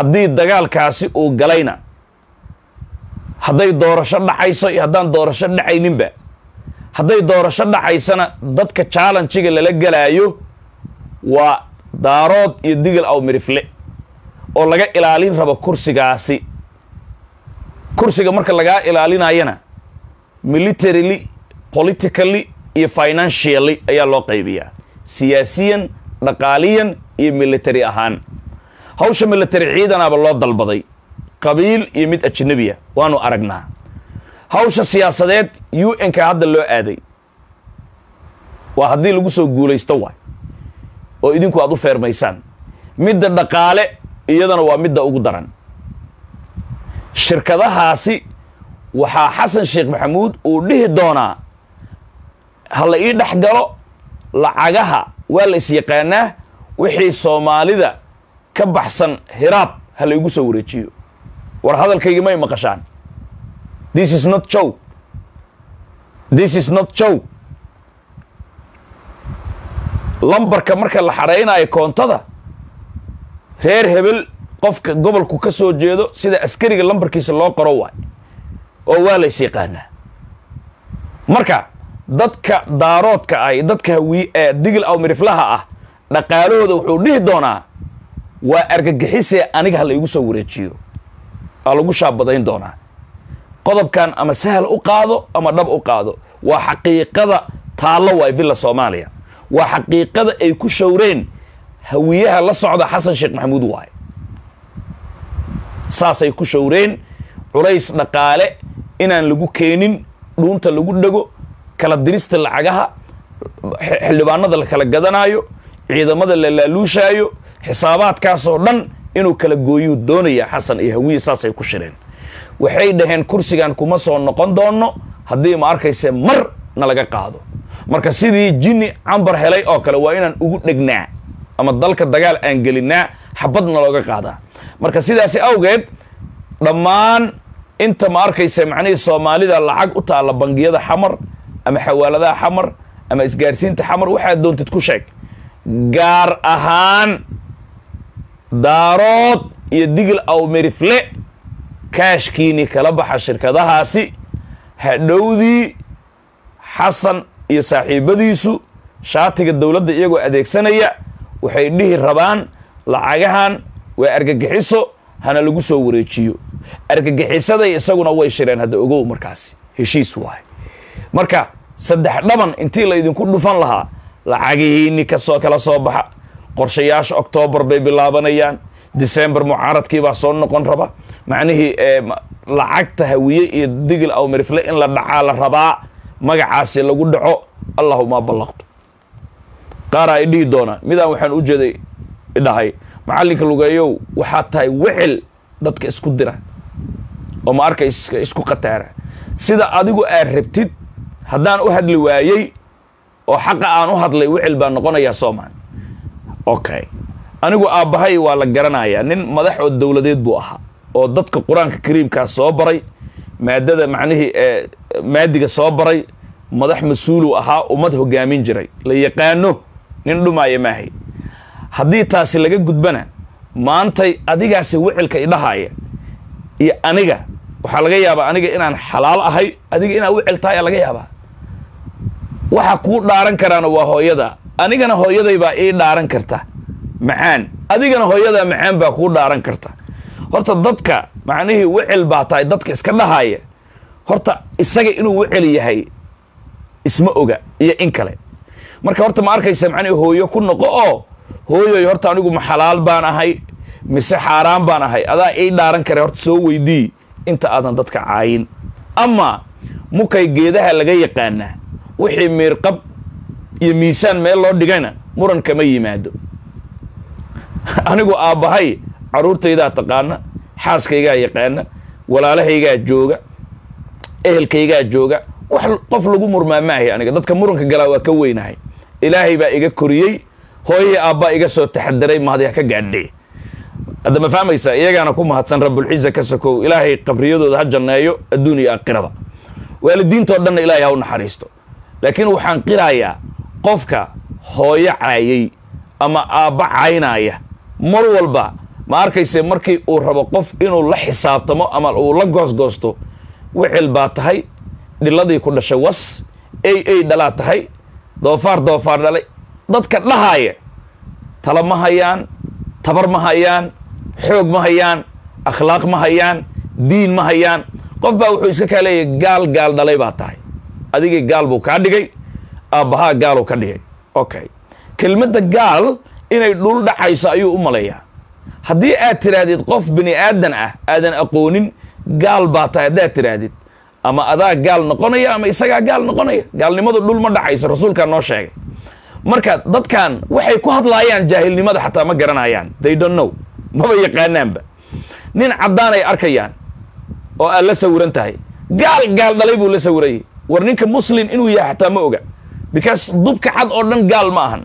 haddii dagaalkaasi uu galayna hadday doorasho dhacayso iyo haddaan doorasho dhacayninba hadday doorasho dhacaysana dadka challenjiga lala gelaayo waa daarood iyo digil aw mirifle oo laga ilaalin rabo kursigaasi kursiga marka lagaa ilaalinayana militarily politically iyo financially ayaa loo qaybiyaa siyaasiyan dhaqaaliyan iyo military ahaan hawsha military ciidanaaba loo dalbaday qabiil iyo mid ajnabiya waanu aragnaa hawsha siyaasadeed u n ka hadda loo aaday waa haddii lagu soo guulaysto waay oo idinku aad u feermaysaan midda dhaqaale iyadana waa midda ugu daran shirkadahaasi waxaa xasan sheekh maxamuud uu dhihi doonaa ha la ii dhex galo lacagaha waa la is-yaqaanaa wixii soomaalida ka baxsan hiraab ha laygu soo wareejiyo war hadalkaygi may maqashaan this is not jow this is not jow lambarka marka la xaraynayo koontada reer hebel qofka gobolku ka soo jeedo sida askariga lambarkiisa loo qoro waay oo waa lays yaqaanaa marka dadka daaroodka ah dadka hawi digil aw miriflaha ah dhaqaalahooda wuxuu dhihi doonaa waa argagixisee aniga ha la igu soo wareejiyo aa lagu shaabadayn doonaa qodobkan ama sahal u qaado ama dhab u qaado waa xaqiiqada taallo waay villa soomaaliya waa xaqiiqada ay ku showreen hawiyaha la socda xasan sheekh maxamuud waay saasay ku showreen culays dhaqaale inaan lagu keenin dhuunta lagu dhego kala dirista lacagaha xildhibaanada la kala gadanaayo ciidamada la laaluushaayo xisaabaadkaasoo dhan inuu kala gooyuu doonaya xasan iyo hawiye saasay ku shireen waxay dhaheen kursigan kuma soo noqon doono haddii ma arkayse mar na laga qaado marka sidii jinni cambar helay oo kale waa inaan ugu dhegnaa ama dalka dagaal aan gelinaa xabadna looga qaadaa marka sidaasi awgeed dhammaan inta ma arkaysa macnihii soomaalida lacag u taalla bangiyada xamar ama xawaaladaha xamar ama isgaarsiinta xamar waxaad doontid ku sheeg gaar ahaan daarood iyo digil aw merifle kaashkiini kala baxa shirkadahaasi hadhowdii xasan iyo saaxiibadiisu shaatiga dowladda iyagoo adeegsanaya waxay dhihi rabaan lacagahan waa argagixiso hana lagu soo wareejiyo argagixisaday isaguna way shireen hadda ogow markaasi heshiis waay marka saddex dhaban intii la idinku dhufan lahaa lacagihiini kasoo kala soo baxa qorshayaasha octoobar bay bilaabanayaan december mucaaradkii baa soo noqon raba macnihii lacagta hawiye iyo digil aw mirifle in la dhacaa la rabaa magacaasi lagu dhaco allahuma ballaqtu qaara ay dhihi doonaa midaan waxaan u jeeday idhahay macallinka lugeeyow waxaa tahay wecel dadka isku dira oo ma arka isku khataara sida adigu aad rabtid haddaan u hadli waayey oo xaqa aan u hadlay wecel baa noqonayaa soomaan okay anigu aabbahay waa la garanayaa nin madax oo dowladeed buu ahaa oo dadka qur-aanka kariimkaa soo baray maadada macnihii maadiga soo baray madax mas-uuluu ahaa ummad hogaamin jiray la yaqaano nin dhumaaya maahay haddii taasi laga gudbana maantay adigaasi wicilka idhahaaya iyo aniga waxaa laga yaabaa aniga inaan xalaal ahay adiga inaa wicil tahay aa laga yaabaa waxa kuu dhaaran karaana waa hooyada anigana hooyaday baa ii dhaaran karta macaan adigana hooyadaa macaan baa kuu dhaaran karta horta dadka macnihii wicil baa tahay dadka iska dhahaaya horta isaga inuu wicil yahay isma oga iyo in kale marka horta ma arkaysa macnihi hooyo ku noqo oo hooyoy horta anigu ma xalaal baan ahay mise xaaraan baan ahay adaa ii dhaaran kare horta soo weydii inta aadan dadka caayin ama mukay geedaha laga yaqaanaa wixii miirqab iyo miisaan meel loo dhigayna muran kama yimaado anigu aabbahay carruurtaydaa taqaana xaaskaygaa yaqaana walaalahaygaa jooga ehelkaygaa jooga wax qof lagu murmaamaahay aniga dadka muranka galaa waa ka weynahay ilaahay baa iga koriyey hooyahii aabbaa iga soo taxadiray mahadya ka gaadhe hadda ma fahmaysaa iyagaana ku mahadsan rabulciza ka sakow ilaahay qabriyadooda ha janneeyo adduun iyo aakhiraba waalidiintoo dhanna ilaahay ha u naxariisto laakiin waxaan qirayaa qofka hooyo caayay ama aabba caynaaya mar walba ma arkayse markii uu rabo qof inuu la xisaabtamo ama uu la goosgoosto wicil baa tahay dhiladii ku dhashay was ay ay dhalaa tahay doofaar doofaar dhalay dadka dhahaaya tala ma hayaan tabar ma hayaan xoog ma hayaan akhlaaq ma hayaan diin ma hayaan qof baa wuxuu iska kaa leeyahy gaal gaal dhalay baa tahay adigii gaal buu kaa dhigay aabbahaa gaaluu ka dhigay okay kelmadda gaal inay dhul dhacayso ayuu u maleeyaa haddii aad tidhaahdid qof bini aadan ah aadan aqoonin gaal baa tahay haddaad tidhaahdid ama adaa gaal noqonaya ama isagaa gaal noqonaya gaalnimadu dhul ma dhacayso rasuulkaa noo sheegay marka dadkan waxay ku hadlaayaan jaahilnimada xataa ma garanayaan they don't know maba yaqaanaanba nin caddaan ay arkayaan oo aad la sawiran tahay gaal gaal dhalay buu la sawirayay war ninka muslim inuu yahay xataa ma oga because dubka cad oo dhan gaal ma ahan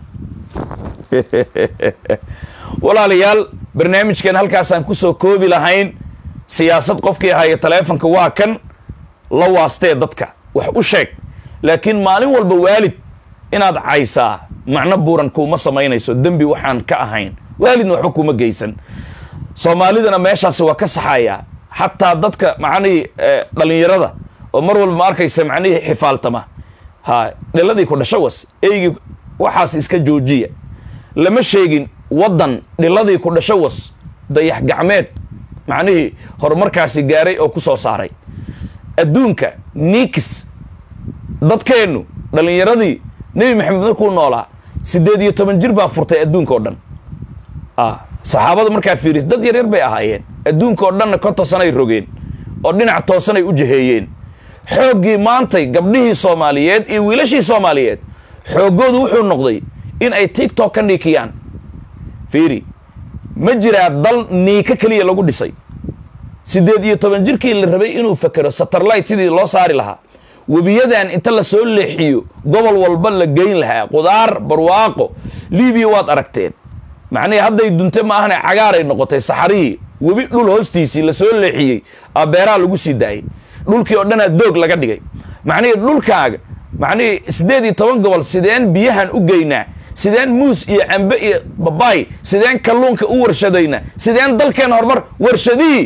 walaalayaal barnaamijkan halkaasaan kusoo koobi lahayn siyaasad qofkii ahaaye taleefonka waa kan la waastee dadka wax u sheeg laakiin maalin walba waalid inaad caysaa macno buuran kuuma samaynayso dembi waxaan ka ahayn waalidna waxba kuuma geysan soomaalidana meeshaasi waa ka saxayaa xataa dadka macnihii dhalinyarada oo mar walba ma arkaysa macnihii xifaaltama ha dhiladii ku dhasho was eygii waxaas iska joojiya lama sheegin waddan dhiladii ku dhasho was dayax gacmeed macnihii horumarkaasi gaaray oo ku soo saaray adduunka nikis dadkeennu dhallinyaradii nebi maxamed markuu noolaa siddeed iyo toban jir baa furtay adduunka oo dhan saxaabada markaa fiiris dad yaryar bay ahaayeen adduunka oo dhanna ka toosanay rogeen oo dhinac toosanay u jaheeyeen xooggii maantay gabdhihii soomaaliyeed iyo wiilashii soomaaliyeed xooggoodu wuxuu noqday in ay tiktok ka niikiyaan fiiri ma jiraa dal niika keliya lagu dhisay siddeed iyo toban jirkii la rabay inuu fakero satellite sidii loo saari lahaa webiyadan inta la soo leexiyo gobol walba la geyn lahaa qudaar barwaaqo libiya waad aragteen macnihii hadday dunte ma ahane cagaaray noqotay saxarihii webi dhul hoostiisii la soo leexiyey aa beeraha lagu sii daayay dhulkii oo dhanaa doog laga dhigay macnihii dhulkaaga macnihii siddeed iyo toban gobol sideen biyahan u geynaa sideen muus iyo cambe iyo babaay sideen kalluunka u warshadaynaa sideen dalkeen horumar warshadihii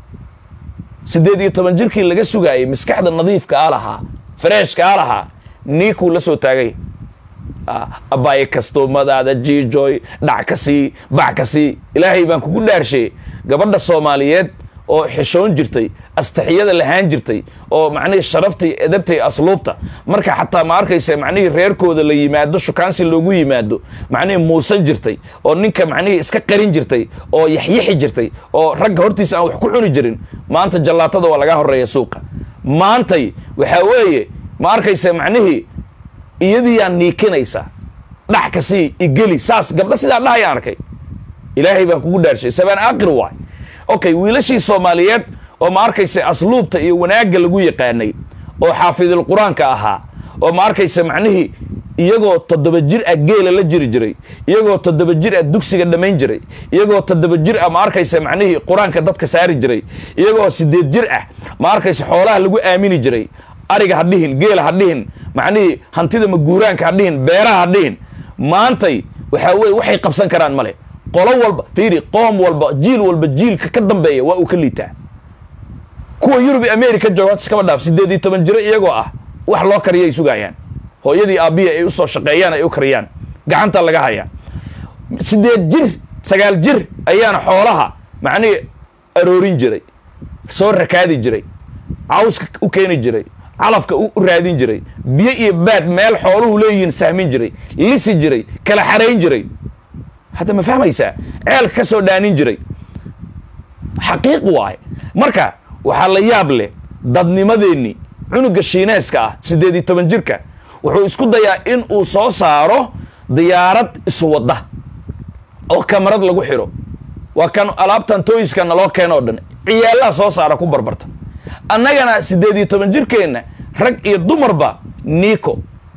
siddeed iyo toban jirkii laga sugaayay maskaxda nadiifka a lahaa fareeshka a lahaa niikuu la soo taagay abaaye kastoomadaada jiijoy dhac ka sii bac ka sii ilaahay baan kugu dhaarsheeyey gabadha soomaaliyeed oo xishoon jirtay astaxiyada lahaan jirtay oo macnihii sharaftii edabtay asluubta marka xataa ma arkaysa macnihii reerkooda la yimaado shukaansi loogu yimaado macnihii muusan jirtay oo ninka macnihii iska qarin jirtay oo yaxyaxi jirtay oo ragga hortiisa aan wax ku cuni jirin maanta jallaatada waa laga horeeya suuqa maantay waxaa weeye ma arkaysa macnihii iyadiiyaa niikinaysa dhac ka sii igeli saas gabdho sidaa dhahayaan arkay ilaahay baan kugu dhaarshay sabaan aaqir waay okay wiilashii soomaaliyeed oo ma arkaysa asluubta iyo wanaagga lagu yaqaanay oo xaafidul qur-aanka ahaa oo ma arkaysa macnihii iyagoo toddoba jir ah geela la jiri jiray iyagoo toddoba jir ah dugsiga dhammayn jiray iyagoo toddoba jir ah ma arkaysa macnihii qur-aanka dadka saari jiray iyagoo siddeed jir ah ma arkaysa xoolaha lagu aamini jiray ariga ha dhihin geela ha dhihin macnihii hantida maguuraanka ha dhihin beeraha ha dhihin maantay waxaa weye waxay qabsan karaan male qolo walba fiiri qoom walba jiil walba jiilka ka dambeeya waa uu ka liitaa kuwa yurub iyo america jooga hota iskaba dhaaf siddeed iyo toban jiro iyagoo ah wax loo kariya ay sugaayaan hooyadii aabbiya ay usoo shaqeeyaan ay u kariyaan gacanta laga hayaa siddeed jir sagaal jir ayaana xoolaha macnihii aroorin jiray soo rakaadi jiray cawska u keeni jiray calafka u raadin jiray biyo iyo baad meel xooluhu leeyihiin sahmin jiray lisi jiray kala xarayn jiray hadda ma fahmaysaa ceelka ka soo dhaanin jiray xaqiiq waaye marka waxaa la yaab leh dadnimadeenni cunuga shiineeska ah siddeed iyo toban jirka wuxuu isku dayaa in uu soo saaro diyaarad iswadda oo kamarad lagu xidho waa kan alaabtan tooyiska naloo keeno o dhan ciyaalaha soo saara ku barbarta annagana siddeed iyo toban jirkeenna rag iyo dumarba nico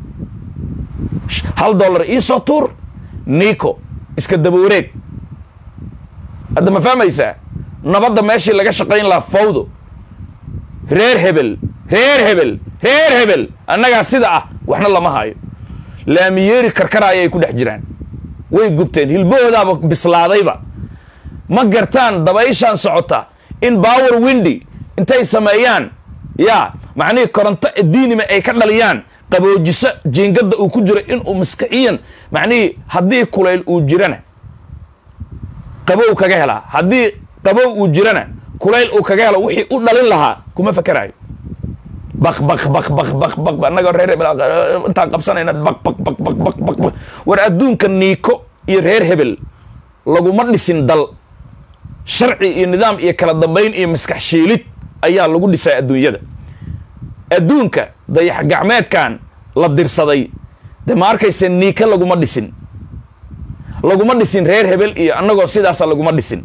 hal dollar iisoo tuur nico iska daba wareeg hadda ma fahmaysaa nabadda meeshii laga shaqayn lahaa fawdo reer hebel reer hebel reer hebel annagaa sida ah waxna lama hayo laamiyeeri karkaraaya ay ku dhex jiraan way gubteen hilbahoodaaba bislaadayba ma gartaan dabayshaan socota in power windy intay sameeyaan yaa macnihii koronto diinima ay ka dhaliyaan qaboojiso jiingadda uu ku jiro inuu maskaxiyan macnihii haddii kulayl uu jirana qabow kaga helaa haddii qabow uu jirana kulayl uu kaga helo wixii u dhalin lahaa kuma fakeraayo bak bak bak bak bak bak annagoo reer hebel intaan qabsanayna bak bak bak bak bak bak bak war adduunka niiko iyo reer hebel laguma dhisin dal sharci iyo nidaam iyo kala dambayn iyo maskax shiilid ayaa lagu dhisaa adduunyada adduunka dayax gacmeedkan la dirsaday de ma arkayse niika laguma dhisin laguma dhisin reer hebel iyo annagoo sidaasa laguma dhisin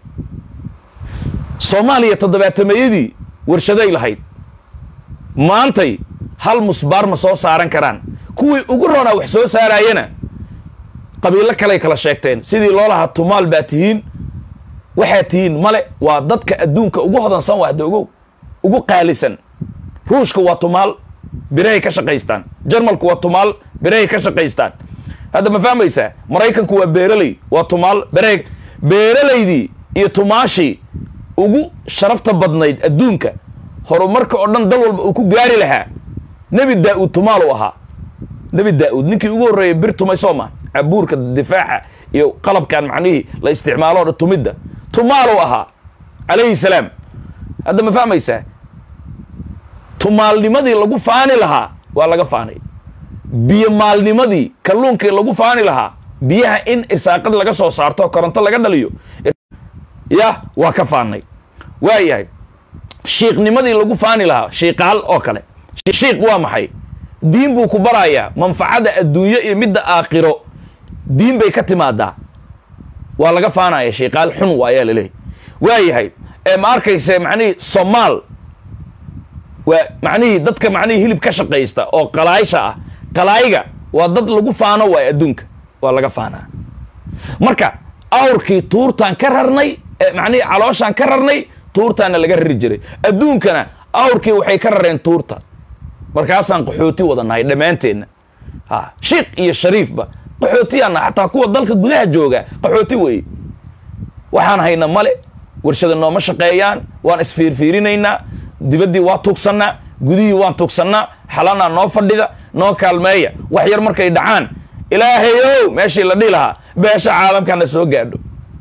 soomaaliya toddobaatameeyadii warshaday lahayd maantay hal musbaar ma soo saaran karaan kuwii ugu roonaa wax soo saaraayana qabiilo kaley kala sheegteen sidii loo lahaa tumaal baa tihiin waxaa tihiin male waa dadka adduunka ugu hodansan waa hadda ogow ugu qaalisan ruushka waa tumaal birahay ka shaqaystaan jarmalku waa tumaal birahay ka shaqaystaan hadda ma fahmaysaa maraykanku waa beeraley waa tumaal birahay beeralaydii iyo tumaashii ugu sharafta badnayd adduunka horumarka oo dhan dal walba uu ku gaari lahaa nebi daa-uud tumaal u ahaa nebi daa-uud ninkii ugu horreeyay bir tumay sooma cabuurka difaaca iyo qalabkan macnihii la isticmaalo o dhan tumidda tumaal u ahaa calayhi salaam hadda ma fahmaysaa tumaalnimadii lagu faani lahaa waa laga faanay biyo maalnimadii kalluunkii lagu faani lahaa biyaha in irsaaqad laga soo saarto koronto laga dhaliyo ya waa ka faanay waayahay shiiqnimadii lagu faani lahaa shiiqaal oo kale shiiq waa maxay diin buu ku barayaa manfacada adduunyo iyo midda aakhiro diin bay ka timaadaa waa laga faanaya shiiqaal xun waayaa laleehay waayahay ee ma arkayse macnihii somaal waa macnihii dadka macnihii hilib ka shaqaysta oo qalaaysha ah qalaayga waa dad lagu faano waay adduunka waa laga faanaa marka awrkii tuurtaan ka rarnay macnihii calooshaan ka rarnay tuurtaana laga rari jiray adduunkana awrkii waxay ka rareen tuurta markaasaan qaxooti wada nahay dhammaanteenna ha shiikh iyo shariifba qaxootiyaana xataa kuwa dalka gudaha jooga qaxooti weeye waxaan hayna male warshada nooma shaqeeyaan waan isfiirfiirinaynaa dibaddii waa tugsannaa gudihii waan tugsannaa xalanaa noo fadhida noo kaalmeeya wax yar markay dhacaan ilaahayow meeshii la dhihi lahaa beesha caalamkana soo gaadho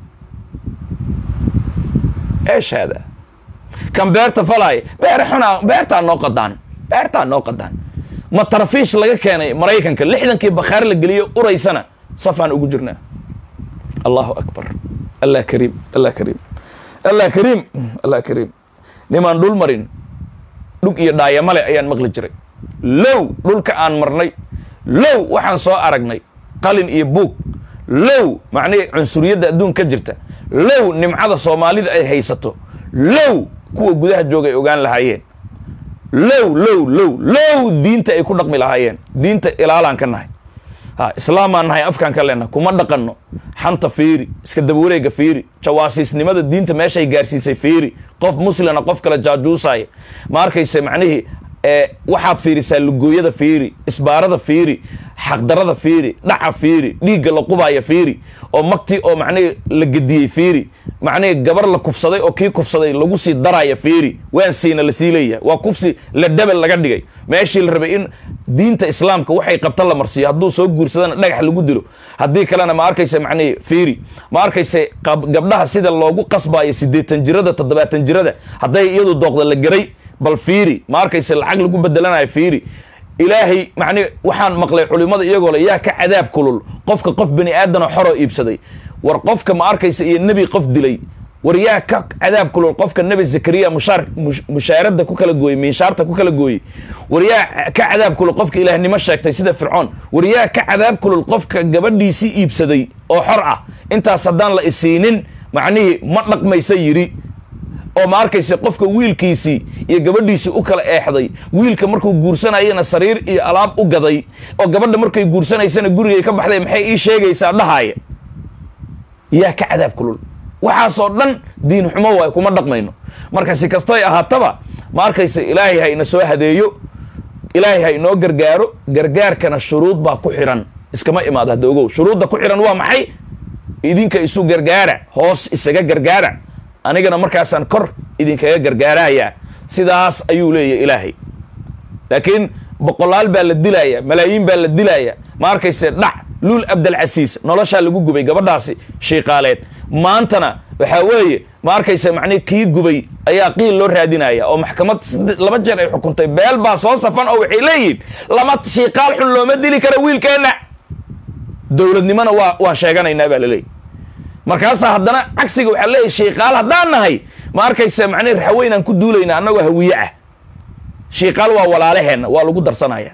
eesh haada kan beerta falaaya beere xunaa beertaa noo qadaan beertaa noo qadaan ma tarafiish laga keenay maraykanka lixdankii bakhaar la geliyo uraysana safaan ugu jirnaa allahu akbar allah kariim allah kariim allah kariim allah kariim nimaan dhul marin dhug iyo dhaayamale ayaan maqli jiray low dhulka aan marnay low waxaan soo aragnay qalin iyo buug low macnihii cunsuriyadda adduun ka jirta low nimcada soomaalida ay haysato low kuwa gudaha jooga ay ogaan lahaayeen low low low low diinta ay ku dhaqmi lahaayeen diinta ilaalaan ka nahay ha islaamaan nahay afkaan ka leenahay kuma dhaqanno xanta fiiri iska dabawareega fiiri jawaasiisnimada diinta meeshay gaarsiisay fiiri qof muslina qof kale jaajuusaya ma arkayse macnihii ee waxaad fiirisaa lugooyada fiiri isbaarada fiiri xaqdarada fiiri dhaca fiiri dhiigga la qubaya fiiri oo magtii oo macnihii la gediyey fiiri macnihii gabar la kufsaday oo kii kufsaday lagu sii daraya fiiri waan siina la sii leeyahay waa kufsi la dhabel laga dhigay meeshii la rabay in diinta islaamka waxay qabta la marsiiyo hadduu soo guursadana dhagax lagu dilo haddii kalena ma arkayse macnihii fiiri ma arkayse gabdhaha sida loogu qasbayo siddeetan jirada toddobaatan jirada hadday iyadu dooqda la geray bal fiiri ma arkayse lacag lagu bedelanayo fiiri ilaahay macni waxaan maqlay culimmada iyagoo le yaa ka cadaab kulul qofka qof bani aadanoo xoroo iibsaday war qofka ma arkaysa iyo nebi qof dilay war yaa ka cadaab kulul qofka nebi zakariya mushaar mushaaradda ku kala gooyey miishaarta ku kala gooyey war yaa ka cadaab kulul qofka ilaahnimo sheegtay sida fircoon war yaa ka cadaab kulul qofka gabadhiisii iibsaday oo xor ah intaas haddaan la isiinin macnihii ma dhaqmaysa yidhi oo ma arkaysa qofka wiilkiisii iyo gabadhiisii u kala eexday wiilka markuu guursanayana sariir iyo alaab u gaday oo gabadha markay guursanaysana gurigay ka baxday maxay ii sheegaysaa dhahaaya yaa ka cadaab kulul waxaasoo dhan diin xumo waay kuma dhaqmayno marka si kastoy ahaataba ma arkaysa ilaahay ha ina soo hadeeyo ilaahay ha inoo gargaaro gargaarkana shuruud baa ku xiran iskama imaado hadda ogow shuruudda ku xiran waa maxay idinka isu gargaara hoos isaga gargaara anigana markaasaan kor idinkaga gargaarayaa sidaas ayuu leeyahy ilaahay laakiin boqolaal baa la dilaya malaayiin baa la dilaya ma arkayse dhac luul abdalcasiis noloshaa lagu gubay gabadhaasi shiiqaaleed maantana waxaa weeye ma arkayse macnihi kii gubay ayaa qiil loo raadinaya oo maxkamad laba jeer ay xukuntay beel baa soo safan oo waxay leeyihiin lama shiiqaal xun looma dili karo wiilkeenna dowladnimona waa waan sheeganaynaa baa laleeyahy markaasaa haddana cagsiga waxaa leeyahy shiiqaal haddaan nahay ma arkayse macnihi raxweynaan ku duulayna annagoo hawiye ah shiiqaal waa walaalaheenna waa lagu darsanaya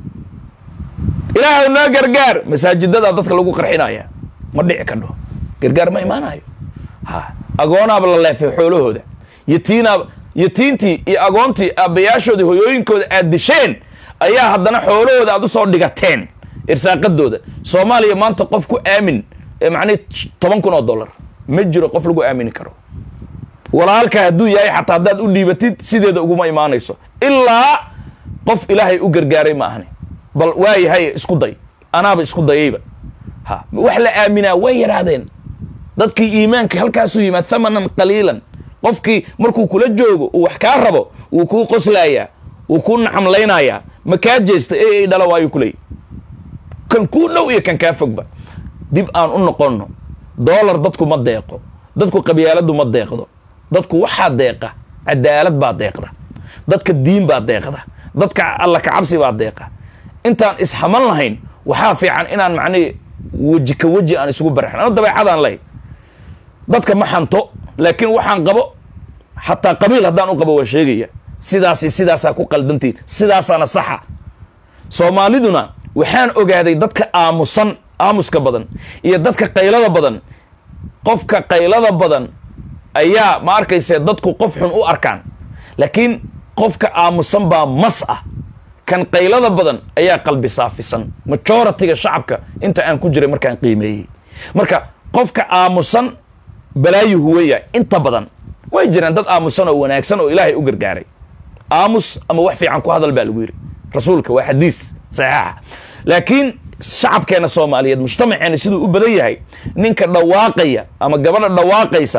ilaahay noo gargaar masaajidada dadka lagu qarxinaya ma dhici kadho gargaar ma imaanayo ha agoonaaba la leefay xoolahooda yatiinaab yatiintii iyo agoontii aabbayaashoodii hoyooyinkooda aad disheen ayaa haddana xoolahooda aad usoo dhigateen irsaaqadooda soomaaliya maanta qof ku aamin macnihi toban kun oo dollar ma jiro qof lagu aamini karo walaalka hadduu yahay xataa haddaad u dhiibatid sideeda uguma imaanayso ilaa qof ilaahay u gargaaray ma ahni bal waayahay isku day anaaba isku dayayba ha wax la aaminaa way yaraadeen dadkii iimaanka halkaasuu yimaad thamanan qaliilan qofkii markuu kula joogo uu wax kaa rabo wuu kuu qoslayaa wuu kuu nacamlaynayaa ma kaa jeesta e ay dhala waayu kuleey kan kuu dhow iyo kan kaa fogba dib aan u noqonno doolar dadku ma deeqo dadku qabyaaladu ma deeqdo dadku waxaa deeqa cadaalad baa deeqda dadka diin baa deeqda dadka alla kacabsi baa deeqa intaan ishaman lahayn waxaa fiican inaan macnihi weji ka weji aan isugu baraxin ano dabeecadaan leh dadka ma xanto laakiin waxaan qabo xataa qabiil haddaan u qabo waa sheegaya sidaasi sidaasaa ku qaldantiin sidaasaana saxa soomaaliduna waxaan ogaaday dadka aamusan aamuska badan iyo dadka qaylada badan qofka qaylada badan ayaa ma arkayse dadku qof xun u arkaan laakiin qofka aamusan baa mas ah kan qaylada badan ayaa qalbi saafisan majoritiga shacabka inta aan ku jiray markaan qiimeeyey marka qofka aamusan balaayu huweya inta badan way jiraan dad aamusan oo wanaagsan oo ilaahay u gargaaray aamus ama wax fiican ku hadal baa lagu yidhi rasuulka waa xadiis saxiixa laakiin shacabkeena soomaaliyeed mujtamaceena siduu u badan yahay ninka dhawaaqaya ama gabadha dhawaaqaysa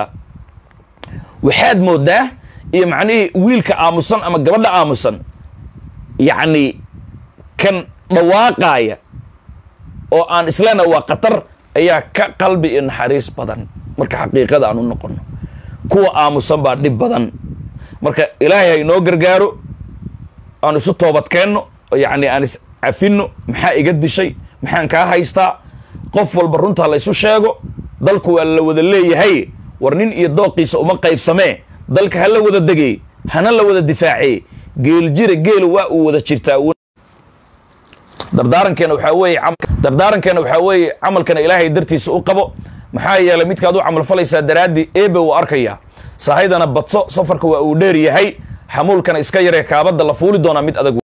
waxaad moodaa iyo macnihii wiilka aamusan ama gabadha aamusan yacni kan dhawaaqaaya oo aan islena waa khatar ayaa ka qalbi iyo naxariis badan marka xaqiiqada aan u noqono kuwa aamusan baa dhib badan marka ilaahay ha inoo gargaaro aan isu toobadkeenno oo yacni aan is cafinno maxaa iga dishay maxaan kaa haystaa qof walba runtaa la ysu sheego dalku waa la wada leeyahay war nin iyo dooqiisa uma qaybsamee dalka ha la wada degey hana la wada difaacee geel jira geelu waa uu wada jirtaa dardaarankeena waxaa weeye dardaarankeena waxaa weeye camalkana ilaahay dartiisa u qabo maxaa yeelay midkaad u camal falaysaa daraaddii eebe wuu arkayaa sahaydana badso safarka waa uu dheer yahay xamuulkana iska yaree kaabadda la fuuli doonaa mid adag